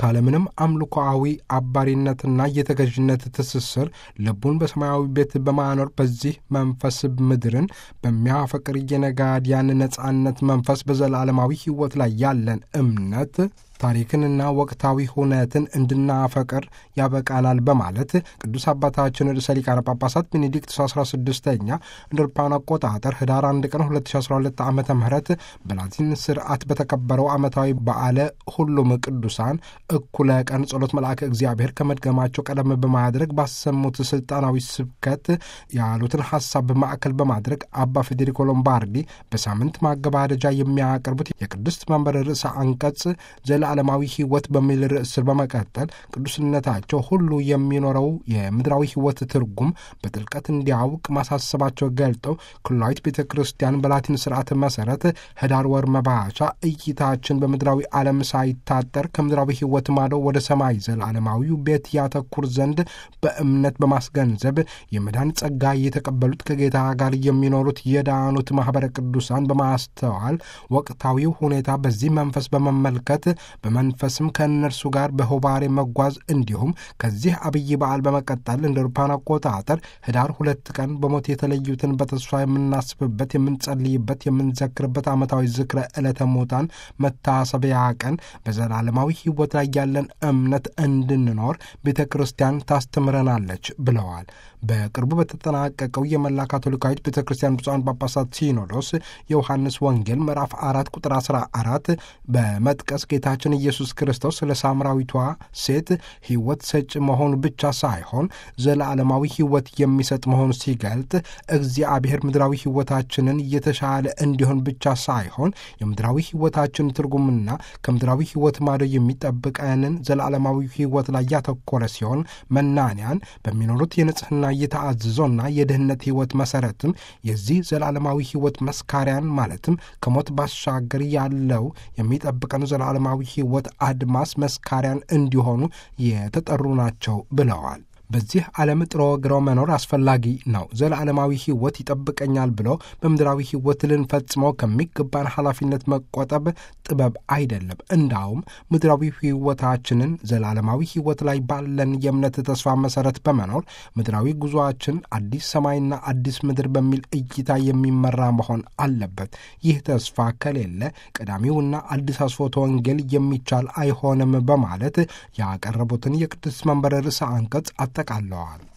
ካለምንም አምልኮአዊ አባሪነትና የተገዥነት ትስስር ልቡን በሰማያዊ ቤት በማኖር በዚህ መንፈስ ምድርን በሚያፈቅር የነጋዲያን ነጻነት መንፈስ በዘላለማዊ ሕይወት ላይ ያለን እምነት ታሪክንና ወቅታዊ ሁነትን እንድናፈቅር ያበቃናል በማለት ቅዱስ አባታችን ርዕሰ ሊቃነ ጳጳሳት ቤኔዲክቱስ 16ኛ እንደ አውሮፓውያን አቆጣጠር ህዳር 1 ቀን 2012 ዓ ም በላቲን ስርዓት በተከበረው ዓመታዊ በዓለ ሁሉም ቅዱሳን እኩለ ቀን ጸሎት መልአከ እግዚአብሔር ከመድገማቸው ቀደም በማድረግ ባሰሙት ስልጣናዊ ስብከት ያሉትን ሐሳብ ማዕከል በማድረግ አባ ፌዴሪኮ ሎምባርዲ በሳምንት ማገባደጃ የሚያቀርቡት የቅድስት መንበር ርዕሰ አንቀጽ ዓለማዊ ሕይወት በሚል ርዕስ ስር በመቀጠል ቅዱስነታቸው ሁሉ የሚኖረው የምድራዊ ሕይወት ትርጉም በጥልቀት እንዲያውቅ ማሳሰባቸው ገልጠው ኩላዊት ቤተ ክርስቲያን በላቲን ስርዓት መሰረት ህዳር ወር መባቻ እይታችን በምድራዊ ዓለም ሳይታጠር ከምድራዊ ሕይወት ማዶ ወደ ሰማይ ዘላለማዊው ቤት ያተኩር ዘንድ በእምነት በማስገንዘብ የመዳን ጸጋ የተቀበሉት ከጌታ ጋር የሚኖሩት የዳኑት ማኅበረ ቅዱሳን በማስተዋል ወቅታዊው ሁኔታ በዚህ መንፈስ በመመልከት በመንፈስም ከእነርሱ ጋር በሆባሬ መጓዝ እንዲሁም ከዚህ አብይ በዓል በመቀጠል እንደ አውሮፓውያን አቆጣጠር ህዳር ሁለት ቀን በሞት የተለዩትን በተስፋ የምናስብበት፣ የምንጸልይበት፣ የምንዘክርበት ዓመታዊ ዝክረ ዕለተ ሙታን መታሰቢያ ቀን በዘላለማዊ ሕይወት ላይ ያለን እምነት እንድንኖር ቤተ ክርስቲያን ታስተምረናለች ብለዋል። በቅርቡ በተጠናቀቀው የመላ ካቶሊካዊት ቤተ ክርስቲያን ብፁዓን ጳጳሳት ሲኖዶስ የዮሐንስ ወንጌል ምዕራፍ አራት ቁጥር አስራ አራት በመጥቀስ ጌታችን ኢየሱስ ክርስቶስ ለሳምራዊቷ ሴት ሕይወት ሰጭ መሆኑ ብቻ ሳይሆን ዘለዓለማዊ ሕይወት የሚሰጥ መሆኑ ሲገልጥ እግዚአብሔር ምድራዊ ሕይወታችንን የተሻለ እንዲሆን ብቻ ሳይሆን የምድራዊ ሕይወታችን ትርጉምና ከምድራዊ ሕይወት ማዶ የሚጠብቀንን ዘለዓለማዊ ሕይወት ላይ ያተኮረ ሲሆን መናንያን በሚኖሩት የንጽሕና የተአዝዞና የድህነት ሕይወት መሠረትም የዚህ ዘላለማዊ ሕይወት መስካሪያን ማለትም ከሞት ባሻገር ያለው የሚጠብቀን ዘላለማዊ ሕይወት አድማስ መስካሪያን እንዲሆኑ የተጠሩ ናቸው ብለዋል። በዚህ ዓለም ጥሮ ግሮ መኖር አስፈላጊ ነው። ዘለዓለማዊ ሕይወት ይጠብቀኛል ብሎ በምድራዊ ሕይወት ልንፈጽመው ከሚገባን ኃላፊነት መቆጠብ ጥበብ አይደለም። እንዳውም ምድራዊ ሕይወታችንን ዘላለማዊ ሕይወት ላይ ባለን የእምነት ተስፋ መሠረት በመኖር ምድራዊ ጉዞአችን አዲስ ሰማይና አዲስ ምድር በሚል እይታ የሚመራ መሆን አለበት። ይህ ተስፋ ከሌለ ቀዳሚውና አዲስ አስፎተ ወንጌል የሚቻል አይሆንም በማለት ያቀረቡትን የቅዱስ መንበር ርዕሰ አንቀጽ አጠቃለዋል።